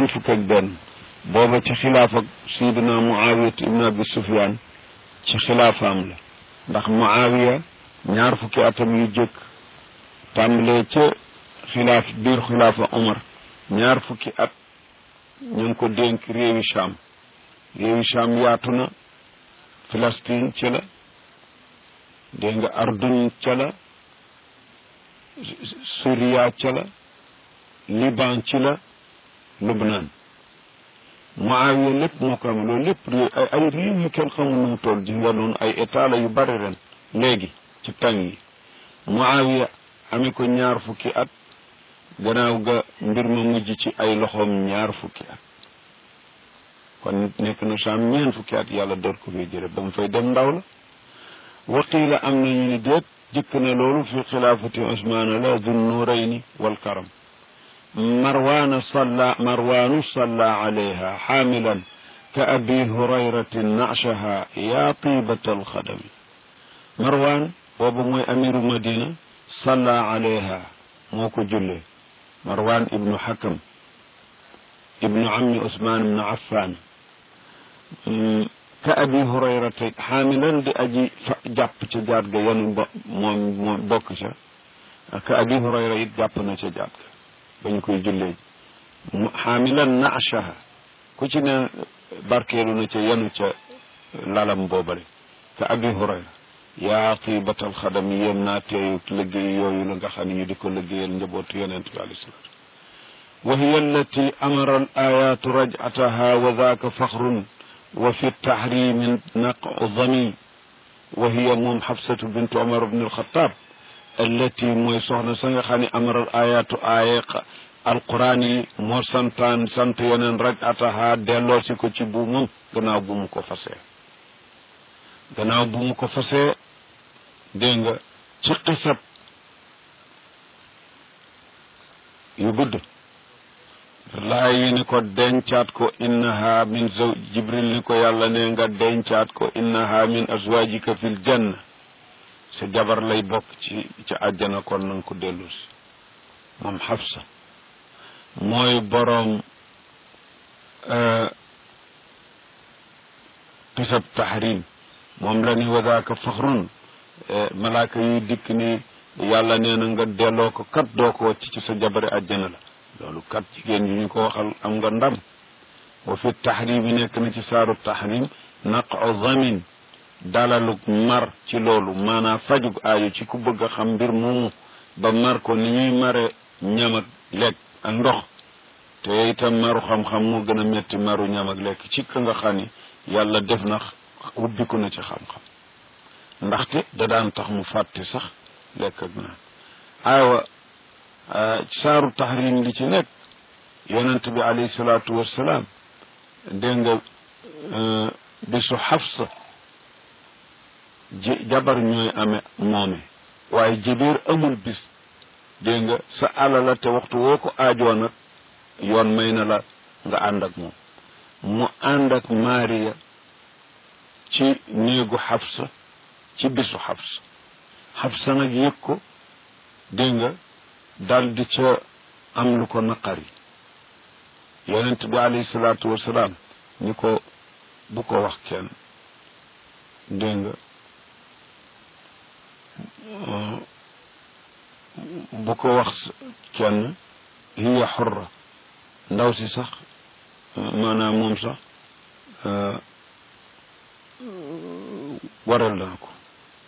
ñeent fukk ak benn booba ci xilaaf ak sayidina muawiyat ibn abi sufyan ci xilaafaam la ndax muawiya ñaar fukki atam yu jëkk tàmbalee ca xilaaf biir xilaafa omar ñaar fukki at ñu ngi ko dénk réewi Cham réewi Cham yaatu na Palestine ci la dégg nga Ardun ca la Syria ca la Liban ci la Lubnaan Muawiya lépp moo ko am loolu lépp ay réew yu kenn xamul nu mu toll ji nga noonu ay état la yu bari ren léegi ci tàng yi Muawiya amee ko ñaar fukki at gannaaw ga mbir ma mujj ci ay loxoom ñaar fukki at kon nekk na saam ñeen fukki at yàlla door ko fee jële ba mu fay dem ndaw la waqiila am nañu ni déet jëkk na loolu fi xilaafati usmaana la dun nuurayni wal karam marwaana salla marwaanu salla alayha xaamilan ka abi hurayratin nashaha yaa tiibata alxadami marwaan boobu mooy amiru madina salla alayha moo ko jullee marwan ibnu hakam ibnu ammi usman ibnu affan ka abi hurayrata xaamilan di aji jàpp ca jaat ga yanu ba moom moom bokk ca ka abi hurayra it jàpp na ca jaat ga ba ñu koy jullee xaamilan naashaha ku ci ne barkeelu na ca yanu ca lalam boobale ka abi hurayra yaa tibatal xadam yéem naa teeyu liggéey yooyu la nga xam ne ñu di ko liggéeyal njabootu yonent bi alayhi salaatu wa hiya allati amara al ayatu rajataha wa daaka faxrun wa fi tahrimi naqdami wa hiya moom xabsatu bintu omar bne alxataab allati mooy soxna sa nga xam ne amara al ayatu aaya alquran yi moo santaan sant yeneen rajataha delloo si ko ci buumam gannaaw bu mu ko fasee gannaaw bu mu ko fasee dégg nga ci xisab yu gudd laa yi ni ko dencaat ko innaha min zaw jibril ni ko yàlla ne nga dencaat ko innaha min azwajika fil janna sa jabar lay bokk ci ci àjjana kon nanga ko dellu si moom xafsa mooy boroom xisab tahrim moom la ni wadaaka faxrun malaaka yi dikk ni yàlla nee na nga delloo ko kat doo ko wàcc ci sa jabari àjjana la loolu kat jigéen yi ñu ko waxal am nga ndam wa fi tahrim yi nekk na ci saaru tahrim naqo zamin dalalug mar ci loolu maanaam fajug aayu ci ku bëgg a xam mbir moomu ba mar ko ni ñuy mare ñam ak lekk ak ndox te itam maru xam-xam moo gën a metti maru ñam ak lekk ci ka nga xam ni yàlla def na ubbiku na ci xam-xam ndaxte da daan tax mu fàtte sax lekk ak naan aywa saaru tahrim li ci nekk yonent bi alayhi salaatu wassalaam dégg nga bisu xafsa ji jabar ñooy amee moome waaye jibéer amul bis dégg nga sa alala te waxtu woo ko aajoo nag yoon may na la nga ànd ak moom mu ànd ak Maariya ci néegu Xafsa ci bisu Xafsa Xafsa nag yëg ko dégg nga dal di ca am lu ko naqari yonent bi alayhi salaatu wasalaam ni ko bu ko wax kenn dégg nga bu ko wax kenn hiya xurra ndaw si sax maanaam moom sax waral naa ko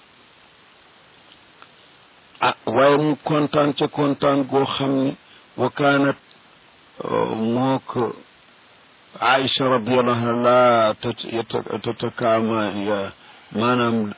ah waaye mu kontaan ca kontaan goo xam ni wa kaanat moo ko Aïcha radiallahu anha laa tatakaama ya maanaam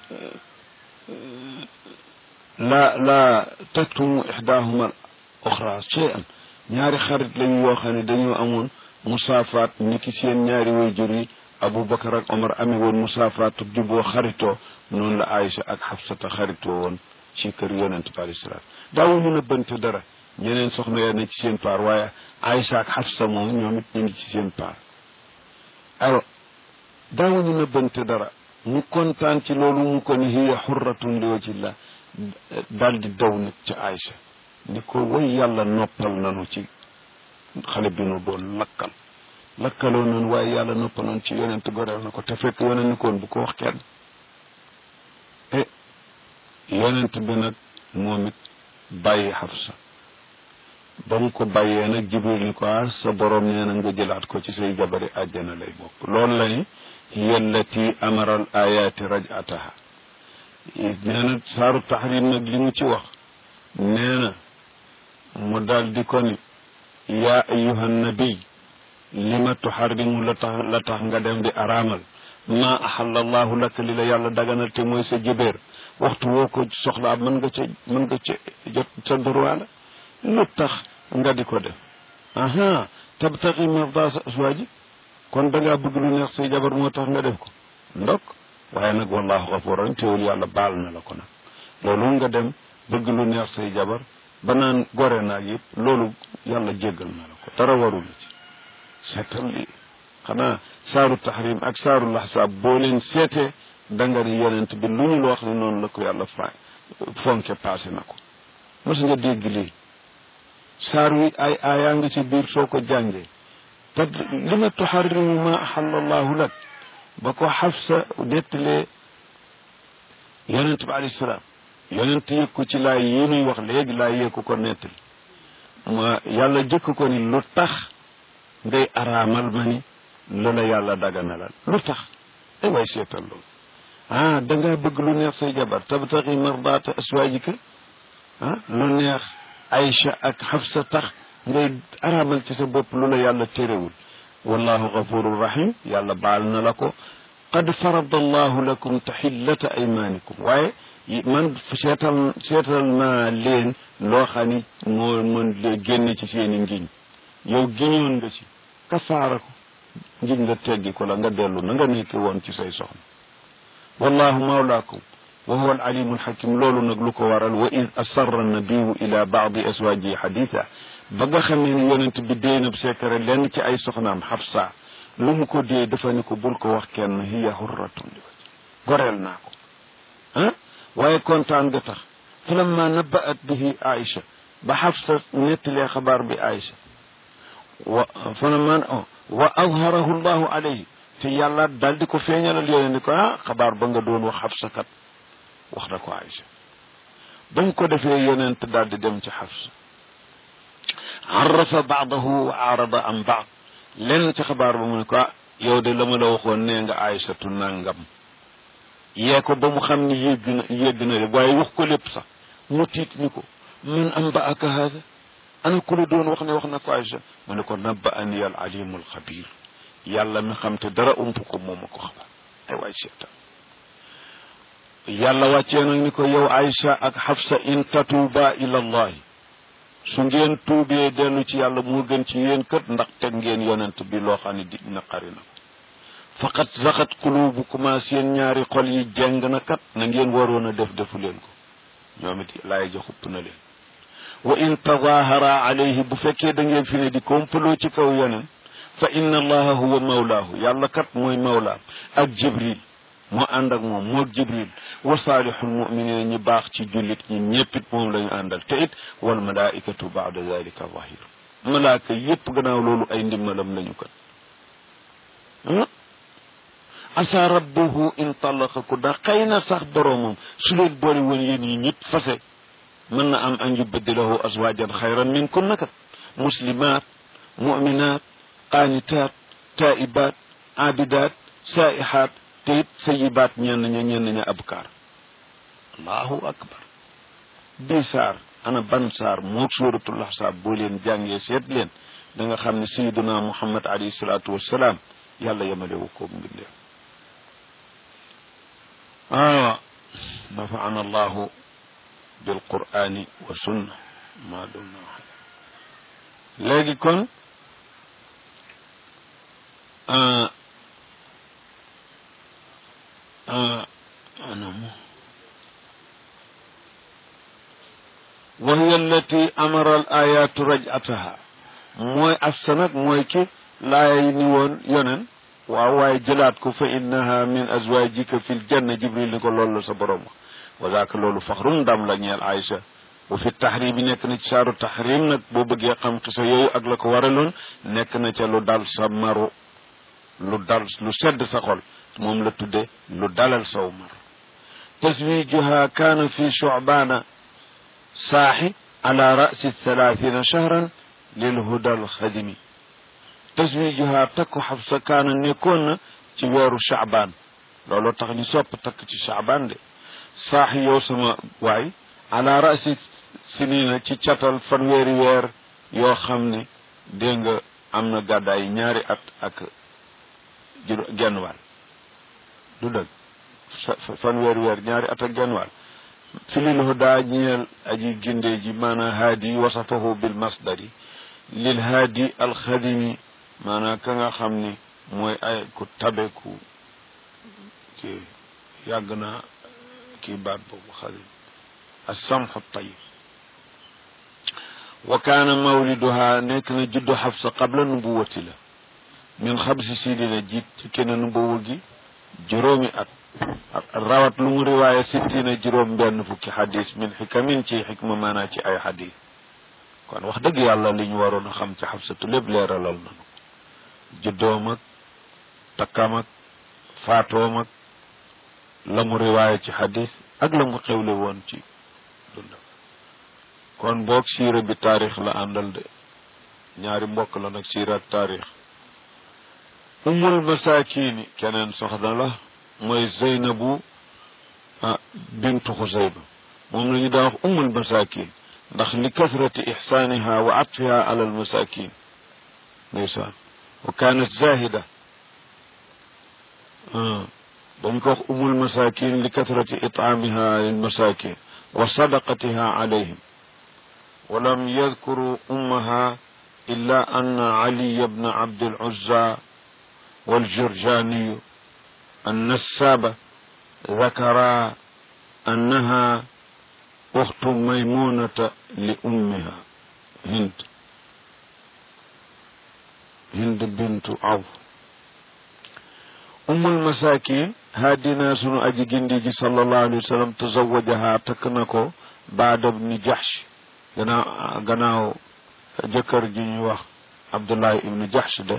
la la taktumu ixdaahuma oxra cheyan ñaari xarit lañu yoo xam ne dañoo amoon musaafaat ni ki seen ñaari wayjur yi Aboubacar ak Omar amee woon musaafaat juboo xaritoo noonu la Aïcha ak Xafsata xaritoo woon ci kër yonent bi alayhi salaam daawuñu nëbbante dara ñeneen soxna ya ne ci seen paar waaye Aïcha ak Xafsa moom ñoom it ñu ngi ci seen paar alors daawuñu nëbbante dara mu kontaan ci loolu mu ko ni hiya xurratun li wajillah daal di daw nag ci Aïcha ni ko way yàlla noppal nanu ci xale bi nu doon lakkal lakkaloo noonu waaye yàlla noppaloon ci yonent goreel na ko te fekk yonent ni koon bu ko wax kenn e yonent bi nag moom it bàyyi Xafsa ba mu ko bàyyee nag jibril ni ko ah sa borom nee na nga jëlaat ko ci say jabari àjjana lay bokk loolu la ni hiya allati amara al ayaati rajataha nee na saaru taxrim nag li mu ci wax nee na mu daal di ko ni yaa ayuha nabiy lima tuxarrimu la tax la tax nga dem di araamal ma axalla allahu laka li la yàlla daganal te mooy sa jëbeer waxtu woo ko soxlaa mën nga ca mën nga ca jot sa droit la lu tax nga di ko def aha tabtaxi marda sa aswaaji kon da ngaa bëgg lu neex say jabar moo tax nga def ko ndok waaye nag wallahu gafuran teewul yàlla baal na la ko nag loolu nga dem bëgg lu neex say jabar ba naan gore naag yëpp loolu yàlla jéggal na la ko dara warul ci seetal li xanaa saaru tahrim ak saaru laxsaab boo leen seetee da nga ni yonent bi lu ñu la wax ne noonu la ko yàlla fa fonke passé na ko mos nga dégg lii saar wi ay aayaa nga ci biir soo ko jàngee te li ma tuxarrimu ma axalla allahu lak ba ko xafsa nettalee yonent bi alayhi salaam yonent yëg ko ci laay yi nuy wax léegi laay yëg ko nettali ma yàlla jëkk ko ni lu tax ngay araamal ma ni lu la yàlla daganalal lu tax ay waay seetal loolu ah dangaa bëgg lu neex say jabar tabtaxi mardaata aswaajika ah lu neex Aïcha ak Xafsa tax ngay araamal ci sa bopp lu la yàlla téréwul wallahu gafurur rahim yàlla baal na la ko qad farada allahu lakum taxillata aymanikum waaye man seetal seetal naa leen loo xam ni moo mën lee génn ci seeni ngiñ yow giñoon nga ci kafaara ko ngiñ nga teggi ko la nga dellu na nga nekk woon ci say soxna wallahu mawlaakum wa huwa alalimu alxakim loolu nag lu ko waral wa id asarra nabiyu ila baadi aswaaji xaditha ba nga xamee ni yonent bi déenab secret lenn ci ay soxnaam xafsa lu mu ko dee dafa ni ko bul ko wax kenn hiya hurratun li goreel naa ko ah waaye kontaan nga tax falamma nabaat bihi aïcha ba xafsa nettalee xabaar bi aïcha wa falamma wa azharahu llahu alayhi te yàlla daal di ko feeñalal yonent ni ko ah xabaar ba nga doon wax xafsa kat wax na ko Aïcha bañ ko defee yonent daal di dem ci Xafsa arrafa baadahu wa arada an baad lenn ci xabaar ba mu ne ko ah yow de la ma la waxoon nee nga Aïchatu nangam yee ko ba mu xam ni yégg na yégg na de waaye wax ko lépp sax mu tiit ni ko man am ba aka haada ana ku la doon wax ne wax na ko Aïcha mu ne ko nabba ani al alimu al xabir yàlla mi xam te dara ump ko moom ma ko xabaar ay waay seetaan yàlla wàccee nag ni ko yow Aïcha ak Xafsa in tatuuba ila allahi su ngeen tuubee dellu ci yàlla moo gën ci yéen kët ndax teg ngeen yonent bi loo xam ne di naqari na ko faqat saxat qulubukuma seen ñaari xol yi jeng na kat na ngeen waroon a def defu leen ko ñoom it laay ja xupp na leen wa in tadahara alayhi bu fekkee da ngeen fi ne di kompaloo ci kaw yonent fa inna allaha huwa mawlaahu yàlla kat mooy mawlaam ak jibril moo ànd ak moom moo jibril wa saalihul muminina ñi baax ci jullit ñi ñéppit moom la ñu àndal te it wal malaikatu baada dalika zahir malaaka yépp gannaaw loolu ay ndimmalam lañu kat asa rabbuhu in talaqaku da xëy na sax boroomam su leen boole woon yéen yi ñëpp fase mën na am an yubaddilahu azwajan xayran min kunna kat muslimat muminat qaanitat taibat abidat saihat te it sayibaat ñenn ña ñenn ña abkaar allahu akbar bii saar ana ban saar moog suuratul ahsaab boo leen jàngee seet leen da nga xam ne sayiduna muhammad alayhi salaatu wassalaam yàlla yemalewu ko mbindeef ah nafaana allahu bilqurani wa sunna maa dumna léegi kon أنم وهي التي أمر الآيات رجعتها موي أفسنك موي كي لا ينيون ينن waaye jëlaat ko fa innaha min azwajika fi ljanna jibril ni ko loolu la sa borom وذاك loolu faxrum ndam la ñeel Aïcha wa fi tahrim yi nekk na ci saaru tahrim nag boo bëggee xam xisa yooyu ak la ko waraloon nekk na ca lu dal sa maru lu dal lu sedd sa xol moom la tudde lu dalal saw mar taswijuha kaana fi shu'baana saaxi ala rasi thalathina shahran lil hudal xadimi taswijuha takku xabsa kaana nekkoon na ci weeru chaabaan looloo tax ñu sopp takk ci chaabaan de saaxi yow sama waay ala rasi sinina ci catal fanweeri weer yoo xam ne dégg nga am na gàddaay ñaari at ak juró genn wàll du dëgg fanweeri weer ñaari at ak genn wàll filil huda ñeel aji ginde ji maanaam haadi wasafahu bil masdari lil haadi alxadimi maanaam ka nga xam ni mooy ay ku tabe ku ki yàgg naa kii baat boobu xadim assamxu tayib wa kaana mawliduha nekk na juddu xabsa qabla nubuwati la min xabsi sidina jiit ci kenn nubuwa gi juróomi at rawat lu mu riwaaya sittina juróom benn fukki xadis min xikamin ci xikma maanaa ci ay xadis kon wax dëgg yàlla li ñu waroon a xam ci xabsatu lépp leeralal nanu juddoom ak takkam ak faatoom ak la mu riwaaya ci xadis ak la mu xewle woon ci dundam kon boog siira bi taarix la àndal de ñaari mbokk la nag siira ak taarix umul masakini keneen soxna la mooy zeynabu bintu xusayba moom la ñu daa wax umul masakin ndax li kasrati ixsaaniha wa atfiha ala almasakin ndeysaan wa kanat zahida dañ ko wax umul masakin li kasrati itaamiha lilmasakin wa sadaqatiha alayhim ولم يذكروا أمها إلا أن علي بن عبد العزى والجرجاني النسابة ذكرا أنها أخت ميمونة لأمها هند هند بنت عوف أم المساكين هذه ناس أجي جندي صلى الله عليه وسلم تزوجها تكنكو بعد ابن جحش gannaaw gannaaw jëkkër ji ñuy wax abdullahi ibnu jahsh de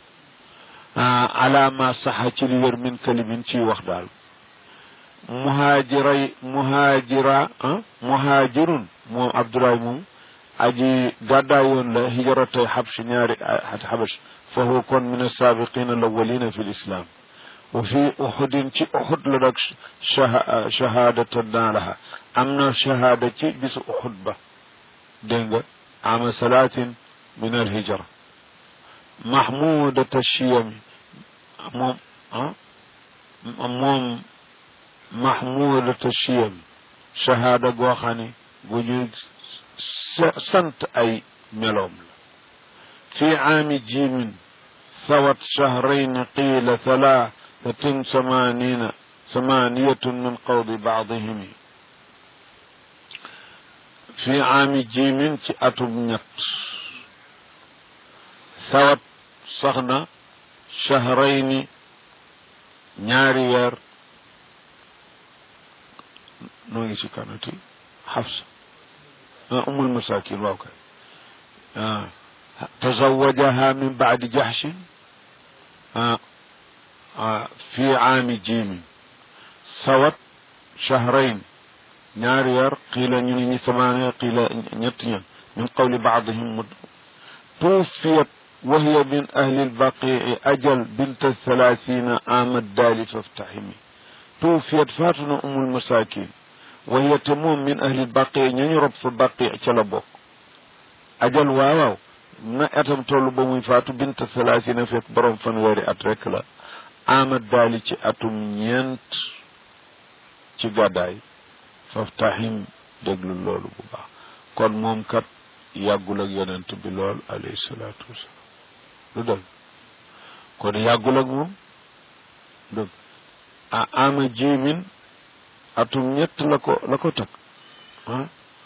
alaama saxa ci li wér min kalimin ciy wax daal muhaajiray muhaajira muhaajirun moom abdullahi moom aji gàddaayoon la hijratay xabsh ñaari at xabash fa huwa kon min asaabiqina alawalina fi lislam wa fi uxudin ci uxud la nag shahaadatan naa laha am na shahaada ci bisu uxud ba dégg nga ama salaatin min alhijra mahmudata chiyami moom ah moom mahmudata chiyami shahada goo xam ne gu ñu sant ay meloom la fi aami jimin ثوت شهرين قيل ثلاثة ثمانين ثمانية من قول بعضهم fi aami jimin ci atum ñett sawat soxna shahrayni ñaari weer noo ngi ci kanati xafsa ah umul masakin waaw kay ah tazawajaha min baadi jaxshin ah fi aami jimin sawat shahrayn ñaari weer qiila ñu ne ñi samaane qiila ñett ñan min qawli baadihim mu tuufiyat wa hiya min ahli lbaqii ajal binta thalathina amad daali faftaximi tuufiyat faatu na umul masakin wa hiya te moom min ahli lbaqii ñañu rob fa baqii ca la bokk ajal waawaaw na atam toll ba muy faatu binta thalathina fekk borom fanweeri at rek la amad daali ci atum ñeent ci gàddaay faftaxim déglu loolu bu baax kon moom kat yàggul ak yonent bi lool alayhi salaatu wasalaam lu dëgg kon yàggul ak moom dëgg a ama jimin atum ñett la ko la ko takk ah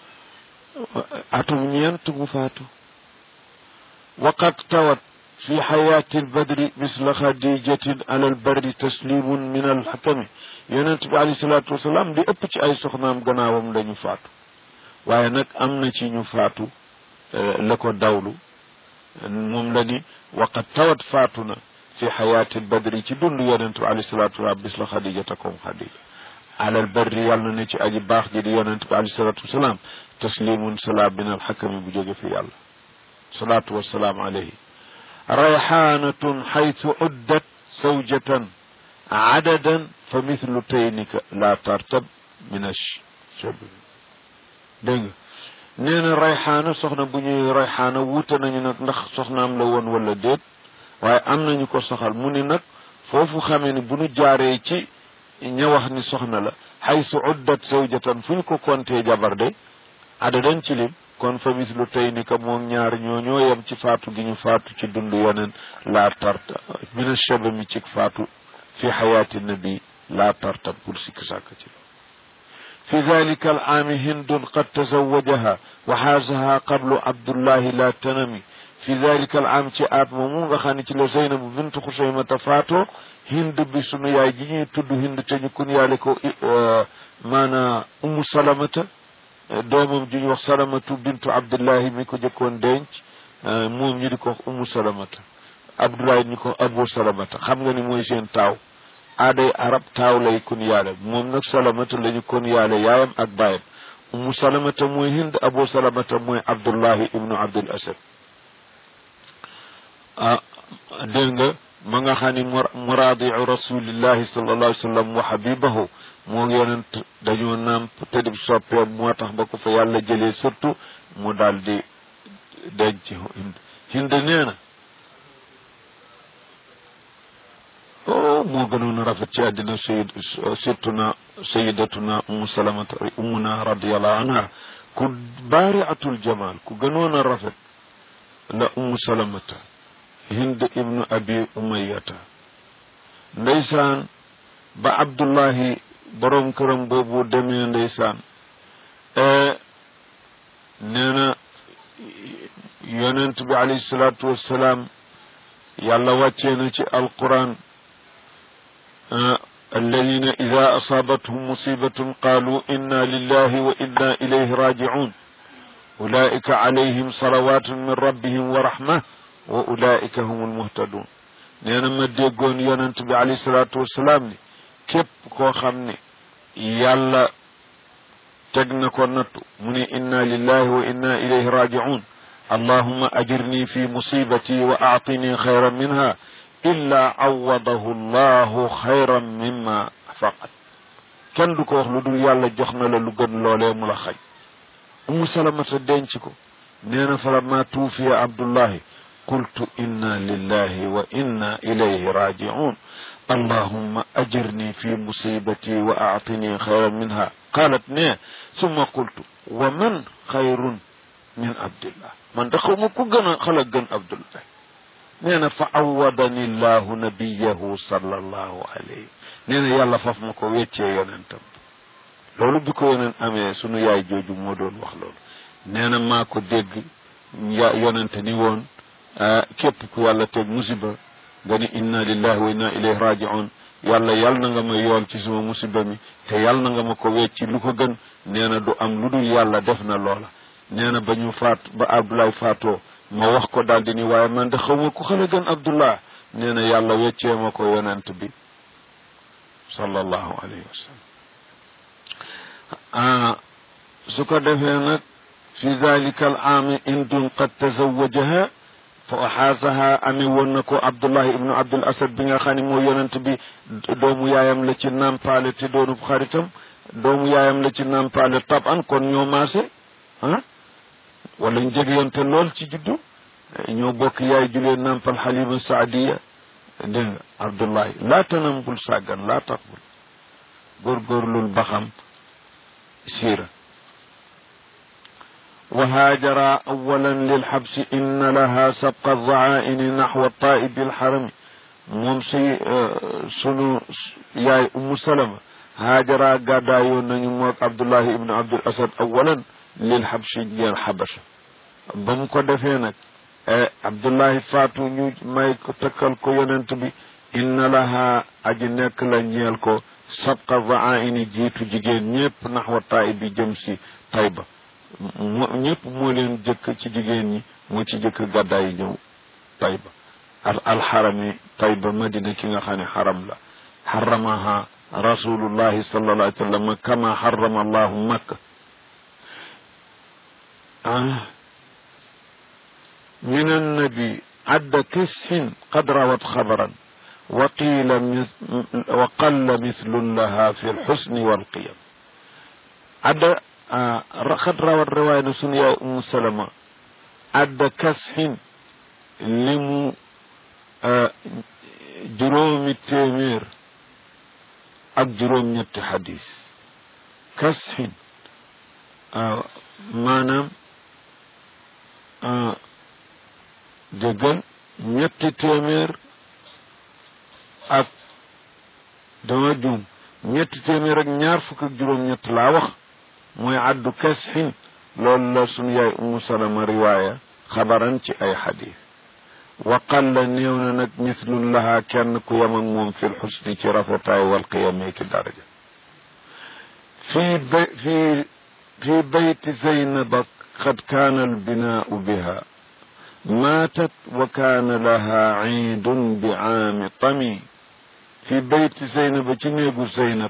atum ñeent mu faatu waqad tawat fi xayaati albadri misla xadijatin ala albarri taslimun min alxakami yonent bi alayhi salaatu wasalaam di ëpp ci ay soxnaam gannaawam dañu faatu waaye nag am na ci ñu faatu la ko dawlu moom la ni waqad tawat faatu na fi xayaati badri ci dund yonent bi alayhi salaatu wasalaam bis la xadijata comme xadija alal barri yàlla na ne ci aji baax ji di yonent bi alayhi salaatu wasalaam taslimun salaam min alxakami bu jóge fi yàlla salaatu wasalaam alayhi rayxaanatun xaytu uddat zawjatan adadan fa mithlu taynika la tartab min ashab dégg nga nee na rayxaana soxna bu ñuy rayxaana wuute nañu nag ndax soxnaam la woon wala déet waaye am nañu ko soxal mu ni nag foofu xamee ni bu nu jaaree ci ña wax ni soxna la xaysu uddat zawjatan fu ñu ko kontee jabar de adadan ci lim kon fa mislu tey ni ka moom ñaar ñoo ñoo yem ci faatu gi ñu faatu ci dund yeneen laa tarta min ashabami ci faatu fi xayaati nabi laa tarta bul sikk sàkk ci في ذلك العام هند قد تزوجها وحازها قبل عبد الله لا تنمي في ذلك العام ci at moomu nga xam ne ci la Zeynab bint Xusaymata faatoo Hind bi sunu yaay ji ñuy tudd Hind te ñu kun yaale ko maana Ummu Salamata doomam ji ñu wax Salamatu bintu Abdullahi mi ko jëkkoon denc moom ñu di ko wax Ummu Salamata Abdullahi ñu ko Abu Salamata xam nga ni mooy seen taaw aaday arab taaw lay kun yaale moom nag salamata la ñu kon yaale yaayam ak baayam umu salamata mooy hind abu salamata mooy abdullahi ibnu abdul asad ah dégg nga ma nga xam ni muraadiu rasulillahi sallallahu alayhi wa sallam wa habibahu moo yonent dañoo naam te di soppeem moo tax ba ko fa yàlla jëlee surtout mu daal di denc hind hind nee na oh moo gënoon a rafet ci àddina sayid surtuna sayidatuna umu salamata umuna radiallahu anha ku baari atul jamal ku gënoon a rafet la umu salamata hind ibnu abi umayata ndeysaan ba abdullahi borom këram boobu demee ndeysaan nee na yonent bi alayhi salaatu wassalaam yàlla wàccee na ci alquran الذين إذا أصابتهم مصيبة قالوا إنا لله وإنا إليه راجعون أولئك عليهم صلوات من ربهم ورحمة وأولئك هم المهتدون نينا ما ديغون يونت بي عليه الصلاة والسلام ني كيب كو خامني يالا تگنا كو نتو مني إنا لله وإنا إليه راجعون اللهم أجرني في مصيبتي وأعطني خيرا منها illa awadahu llahu xayran mimma faqat kenn du ko wax lu dul yàlla jox na la lu gën loolee mu la xaj umu salamata denc ko nee na falamma tuufiya abdullahi qultu inna lillahi wa inna ilayhi rajiun allahumma ajirni fi musibati wa aatini xayran minha qalat ne summa qultu wa man xayrun min abdillah man da xaw ma ku gën a xala gën abdullah nee na fa awadani llahu nabiyahu sallallahu alayhi nee na yàlla faf ma ko weccee yonentam loolu bi ko yonent amee sunu yaay jooju moo doon wax loolu nee na maa ko dégg ya yonente ni woon képp ku yàlla teg musiba nga ni inna lillahi wa inna ilayhi rajiun yàlla yal na nga ma yool ci suma musiba mi te yal na nga ma ko wecci lu ko gën nee na du am lu dul yàlla def na loola nee na ba ñu faat ba abdoulaye faatoo ma wax ko daal di ni waaye man de xaw ma ku xale gën abdullah nee na yàlla weccee ma ko yonent bi sallallahu alayhi wa sallam su ko defee nag fi dalika al aami indun qad tazawajaha fa axaasaha amee woon na ko abdullahi ibnu abdul asad bi nga xam ne moo yonent bi doomu yaayam la ci nampaale te doonub xaritam doomu yaayam la ci nampaale tab an kon ñoo maase ah wala ñu jegeyante lool ci juddu ñoo bokk yaay julee nampal xalima saadiya dégg nga abdullahi laa tanam bul sàggan laa tax bul góorgóorlul ba xam siira وهاجر أولا للحبس إن لها سبق الضعائن نحو الطائب الحرم مومسي سنو ياي أم سلمة هاجر قادا يونن عبد الله ابن عبد الأسد أولا للحبس جيال حبشة بمكو دفينك عبد الله فاتو نيو ماي كو تكال كو يوننت بي إن لها أجي نك لا ñeel ko سبق الضعائن جيتو جيجين ñepp نحو الطائب جمسي طيبه mo ñëpp moo leen jëkk ci jigéen ñi moo ci jëkk gàddaay ñëw tayba al alxarami tayba madina ki nga xam ne xaram la xaramaha rasulullahi sallallahu alayhi wa sallam kama xarama allahu makka ah min annabi adda kishin qad rawat xabaran wa qiila wa qalla mislun laha fi lxusni walqiyam adda qad rawat riwaaya na sunu yaay umu salama adda kashin li mu juróomi téeméer ak juróom ñetti xadis kashin maanaam dëggal ñetti téeméer ak dama juum ñetti téeméer ak ñaar fukk ak juróom-ñett laa wax mooy addu kasxin loolu la sunu yaay umu salama riwaaya xabaran ci ay xadis wa qalla néew na nag mislun lahaa kenn ku yem ak moom fi lxusni ci rafetaay wal qiyamee ki daraja fii bay fii fii bayti zaynaba qad kaana albinaau biha maatat wa kaana laha ciidun bi caami tami fi bayti zeynaba ci néegu zeynab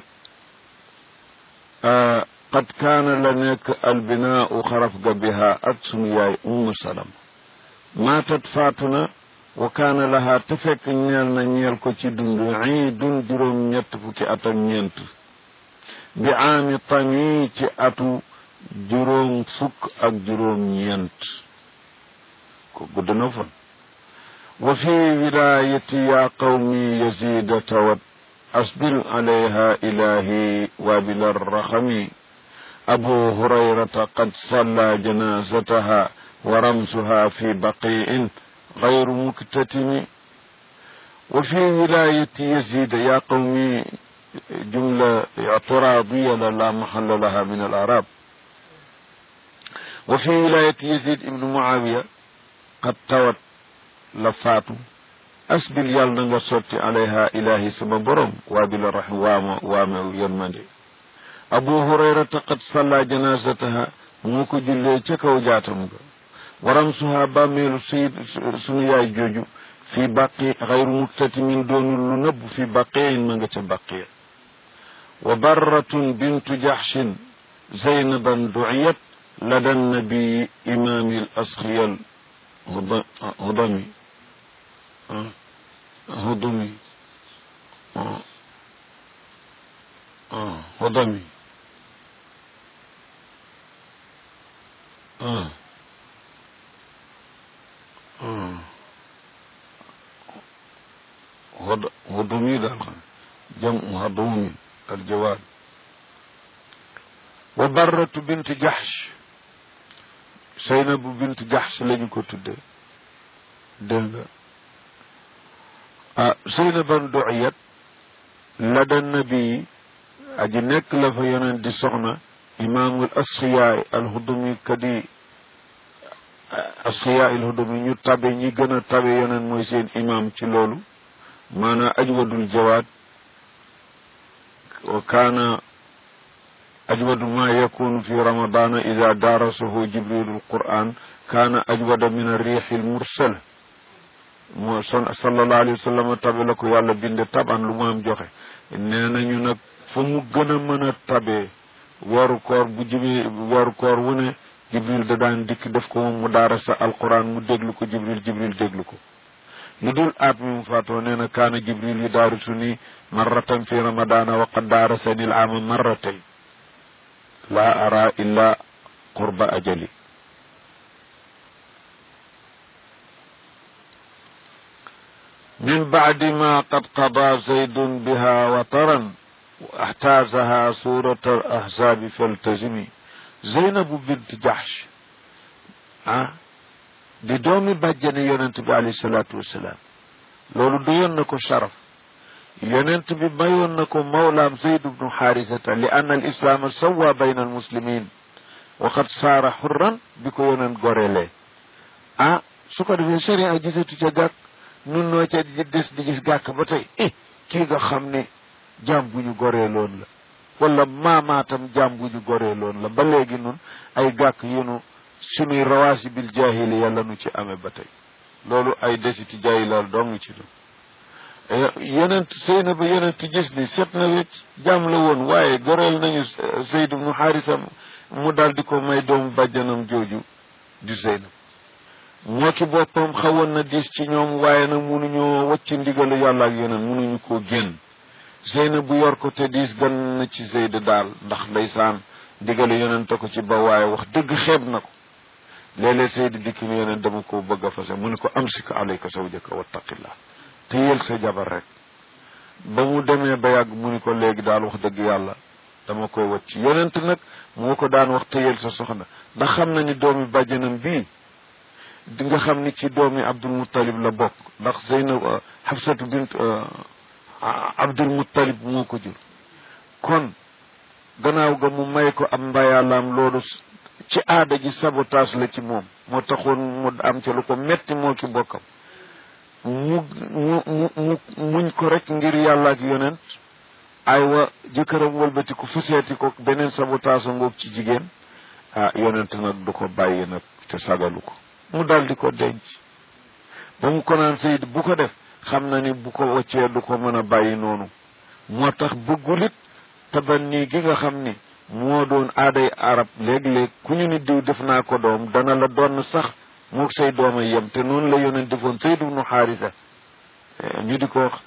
qad kaana la nekk albinaau xaraf ga biha ak sunu yaay ummu salam maatat faatu na wa kaana laha te fekk ñeel na ñeel ko ci dund ciidun juróom ñett fukki at ak ñeent bi caami tami ci atu juróom fukk ak juróom ñeent ko gudd na fan wa fi wilayati ya qawmi yazida tawat asbil alayha ilahi wabil arrahami abu hurayrata qad salla janazataha wa ramsuha fi baqiin غير مكتتم وفي ولاية يزيد يا قومي جملة اعتراضية لا محل لها من الأعراب وفي ولاية يزيد ابن معاوية قد توت لفاتو أسبل يال نغا سوتي عليها إلهي سما برم وابل الرحم واما واما يرمندي أبو هريرة قد صلى جنازتها موكو جلي تكو جاتم ورمسها باميل سيد سنيا جوجو في بقي غير مكتتم دون لنب في بقي من بقي وبرة بنت جحش زينبا دعيت لدى النبي إمام الأسخيل هضمي هضمي هضمي هضمي دال جمع هضومي الجواد وبرة بنت جحش Saynabu bint Jaxs lañu ko tudde dégg nga ah Saynaban du'iyat lada nabi aji nekk la fa yonent di soxna imaamul asxiyaay alhudumi kadi asxiyaay alhudumi ñu tabe ñi gën a tabe yonent mooy seen imaam ci loolu maanaam ajwadul jawaad wa kaana أجود ما يكون في رمضان إذا دارسه جبريل القرآن كان أجود من الريح المرسل صلى الله عليه وسلم tabe la ko yàlla binde taban lu mu am joxe nee nañu nag fu mu gën a mën a tabe weeru koor bu jibee weeru koor wu ne jibril da daan dikk def ko moom mu daarasa alquran mu déglu ko jibril jibril déglu ko lu dul aat mi mu faatoo nee na kaana jibril yu daarisu ni marratan fi ramadana wa qad daarasani al aama marratayn لا أرى إلا قرب أجلي من بعد ما قد قضى زيد بها وطرا واحتازها سورة الأحزاب فالتزمي زينب بنت جحش أه؟ دي دومي بجن يونت عليه الصلاة والسلام لولو ديون نكو شرف yonent bi mayoon na ko mawlaam zayd bnu xaarisata li anna al islaama sawa bayna al muslimin waxat saara xurran bi ko yonent gorelee ah su ko defee sharia gisatu ca gàkk nun noo ca des di gis gàkk ba tey eh kii nga xam ne jaam bu ñu goree loon la wala maamaatam jaam bu ñu goree loon la ba léegi nun ay gàkk yu nu sunuy rawaasi bil jaahili yàlla nu ci amee ba tey loolu ay desiti jaahilal dong ci doon yonent sëy na ba yonent gis ni set na wecc jaam la woon waaye goreel nañu Zayd ibnu Haarisa mu daal di ko may doomu bàjjanam jooju di Zeynab moo ki boppam xawoon na diis ci ñoom waaye nag munuñoo wacc ndigalu yàlla ak yonent munuñu koo génn Zeynab bu yor ko te diis gan na ci Zayd daal ndax ndeysaan ndigalu yonent ko ci ba waaye wax dëgg xeeb na ko léeg-léeg Zayd dikk ni yonent dama ko bëgg a fase mu ne ko amsik alayka zawjaka wattaqillah téyel sa jabar rek ba mu demee ba yàgg mu ni ko léegi daal wax dëgg yàlla dama koy wacc yonent nag moo ko daan wax téyel sa soxna ndax xam na ni doomi bàjjanam bii di nga xam ni ci doomi Abdul Muttalib la bokk ndax Zeynab Hafsatu bint Abdul Muttalib moo ko jur kon gannaaw ga mu may ko am mbayalaam loolu ci aada ji sabotage la ci moom moo taxoon mu am ca lu ko metti moo ki bokkam mu mu mu mu muñ ko rek ngir yàlla ak yonent aywa jëkkëram wëlbati ko fuseeti ko beneen sabotage ngoog ci jigéen ah yonent nag du ko bàyyi nag te sagalu ko mu dal di ko denc ba mu ko naan Seyd bu ko def xam na ni bu ko waccee du ko mën a bàyyi noonu moo tax bëggulit tabanni gi nga xam ni moo doon aaday arab léeg-léeg ku ñu ni diw def naa ko doom dana la doon sax moog say dooma yem te noonu la yonent defoon Zayd ibnu Haarisa ñu di ko wax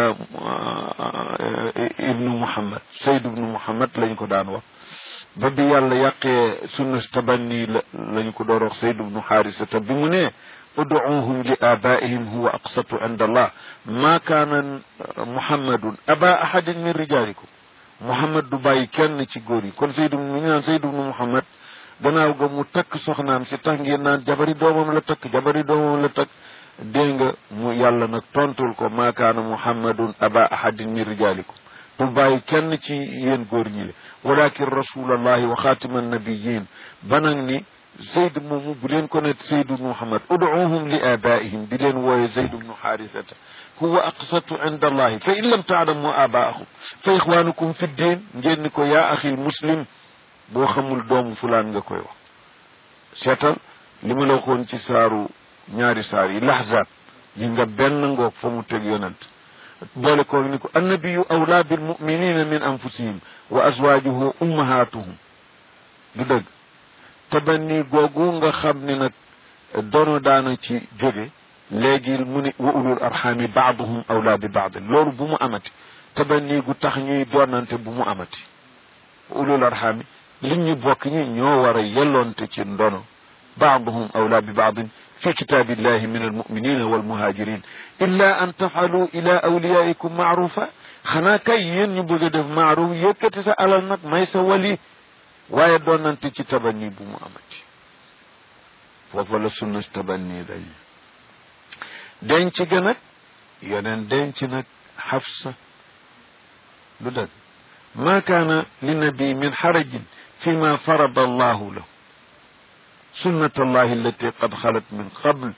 ibnu Muhammad Zayd ibnu Muhammad lañ ko daan wax ba bi yàlla yàqee sunna tabanni la lañu ko door wax Zayd ibnu Haarisa te bi mu ne ud'uuhum li aabaa'ihim huwa aqsatu inda allah ma kaana muhammadun aba ahadin min rijaalikum muhammad du bàyyi kenn ci góor yi kon Zayd ibnu ñu naan Zayd ibnu Muhammad gannaaw ga mu takk soxnaam si tax ngeen naan jabari doomam la takk jabari doomam la takk dégg nga mu yàlla nag tontul ko maa kaana muhammadun aba ahadin min rijalikum du bàyyi kenn ci yéen góor ñi le walakin rasulallahi wa xaatiman nabiyin banag ni zayd moomu bu leen ko ne zayd ibnu muhammad ud'uuhum li abaihim di leen wooye zayd ibnu xaarisata huwa aqsatu inda allahi fa in lam taalamu abaahum fa ixwanukum fi ddin ngeen ni ko yaa axil muslim boo xamul doomu fulaan nga koy wax seetal li ma la waxoon ci saaru ñaari saar yi laxzaat yi nga benn ngoog fa mu teg yonent boole koog ni ko annabiyu awlaa bil muminina min anfusihim wa azwajuhu ummahatuhum du dëgg tabanni googu nga xam ni nag dono daana ci jóge léegi mu ni wa ulul arxaami baaduhum awlaa bi baadin loolu bu mu amati tabanni gu tax ñuy doonante bu mu amati wa ulul arxaami li ñu bokk ñi ñoo war a yelloonte ci ndono baaduhum awlaa bi baadin fi kitaabillahi min almuminina walmuhajirin illa an tafalu ila awliyaikum maarufa xanaa kay yéen ñu bëgg a def maaruf yëkkati sa alal nag may sa wali waaye doonante ci tabanni bu mu amati foofa la sunna tabanni dañ denc ga nag yeneen denc nag xafsa lu dëgg ma kaana linnabi min xarajin fi ma farada allahu lahu sunnat allahi allati qad xalat min qabl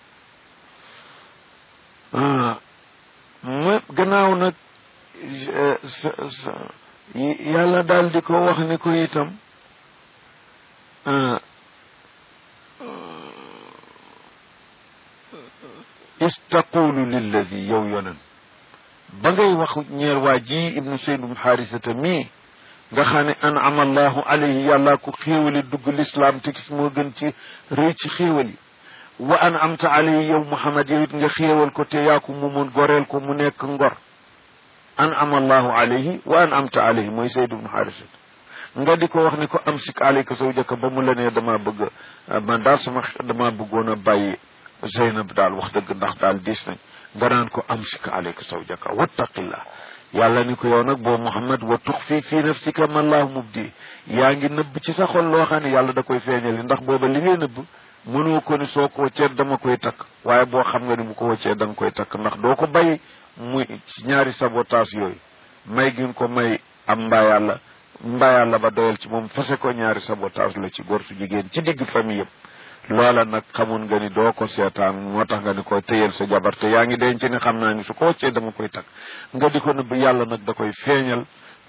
ma gannaaw nag yàlla daal di ko wax ni ko itam istaqulu lilladi yow yonen ba ngay wax ñeer waa ji ibnu sayd ibnu xaarisata mii nga xam ne an'ama allahu alayhi yàlla ko xéewali dugg lislaam te moo gën ci rëy ci xéewal yi wa an'amta alayhi yow muhammad yow it nga xéewal ko te yaa ko moomoon goreel ko mu nekk ngor an'ama allahu alayhi wa an'amta alayhi mooy sayd ibnu xaarisata nga di ko wax ne ko amsik alayka zawjaka ba mu la nee dama bëgg man daal sama dama bëggoon a bàyyi Zeynab daal wax dëgg ndax daal diis nañ nga naan ko amsik alayka zawjaka wattaqillah yàlla ni ko yow nag boo Muhammad wa tuxfi fi nafsika ma allahu mubdi yaa ngi nëbb ci sa xol loo xam ne yàlla da koy feeñali ndax booba li ngay nëbb mënoo ko ni soo ko waccee dama koy takk waaye boo xam nga ni bu ko waccee da nga koy takk ndax doo ko bàyyi muy ci ñaari sabotage yooyu may gin ko may am mbaa yàlla mbaa yàlla ba doyal ci moom fase ko ñaari sabotage la ci góor su jigéen ci digg famille yëpp loola nag xamun nga ni doo ko seetaan moo tax nga ni koy téyel sa jabar te yaa ngi denc ni xam naa ni su ko waccee dama koy takk nga di ko nëbb yàlla nag da koy feeñal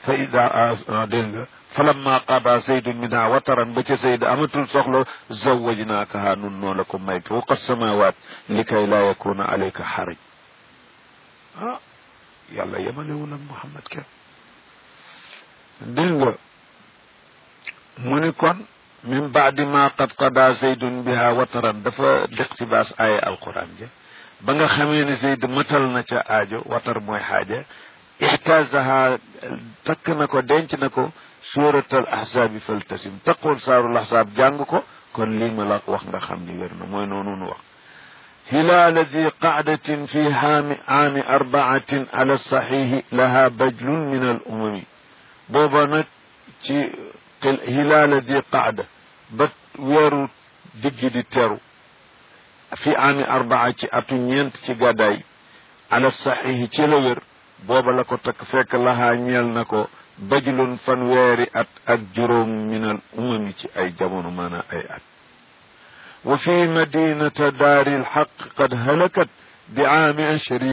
fa ida dégg nga falamma qada zaydun minha wataran ba ca zayd amatul soxla zawajnaakaha nun noo la ko may fawqa samawat li kay laa yakuna alayka xaraj ah yàlla yemalewul ak Muhammad kenn dégg nga mu ni kon min baadi ma qad qada zaydun biha wataran dafa liqtibaas aaya alquran ja ba nga xamee ne zayd matal na ca aajo watar mooy xaaja ixtaasaha takk na ko denc na ko suuratal ahzaabi faltasim taqul saarul ahzaab jàng ko kon lii ma la wax nga xam ni wér na mooy noonu nu wax hilaala di qacdatin fi haami aami arbaatin ala saxiixi laha bajlun min al umami booba nag ci hilaala di qacda ba weeru diggi di teru fi aami arbaa ci atu ñeent ci gàddaay ala saxiixi ci la wér booba la ko takk fekk lahaa ñeel na ko bajlun fanweeri at ak juróom minal umami ci ay jamono maanaam ay at wa fi madinata daari lxaq qad halakat bi aami ashri